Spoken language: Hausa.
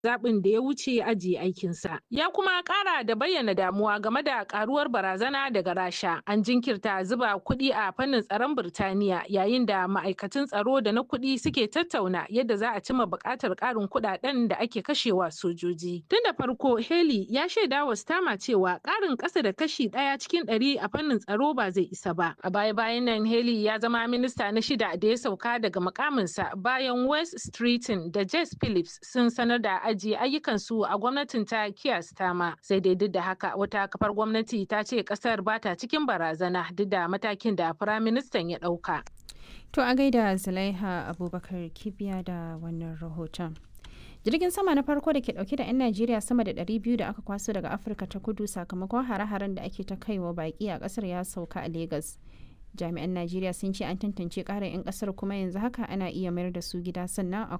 zaɓin da ya wuce ajiye aikinsa. Ya kuma ƙara da bayyana damuwa game da ƙaruwar barazana daga Rasha. An jinkirta zuba kuɗi a fannin tsaron Birtaniya yayin da ma'aikatan tsaro da na kuɗi suke tattauna yadda za a cimma buƙatar ƙarin kuɗaɗen da ake kashewa sojoji. Tun da farko Haley ya shaida wa Stama cewa ƙarin ƙasa da kashi ɗaya cikin ɗari a fannin tsaro ba zai isa ba. A baya-bayan nan Haley ya zama minista na shida da ya sauka daga mukaminsa bayan West Streeton da Jess Phillips sun sanar da ajiye ayyukansu a gwamnatin ta Keir Starmer. Sai dai duk da haka wata kafar gwamnati ta ce kasar ba ta cikin barazana duk da matakin da Firaministan ya ɗauka. To a gaida Zulaiha Abubakar Kibiya da wannan rahoton. Jirgin sama na farko da ke dauke da 'yan Najeriya sama da 200 da aka kwaso daga Afirka ta kudu sakamakon hare-haren da ake ta kaiwa baki a kasar ya sauka a Legas. Jami'an Najeriya sun ce an tantance ƙarin 'yan kasar kuma yanzu haka ana iya mayar da su gida sannan a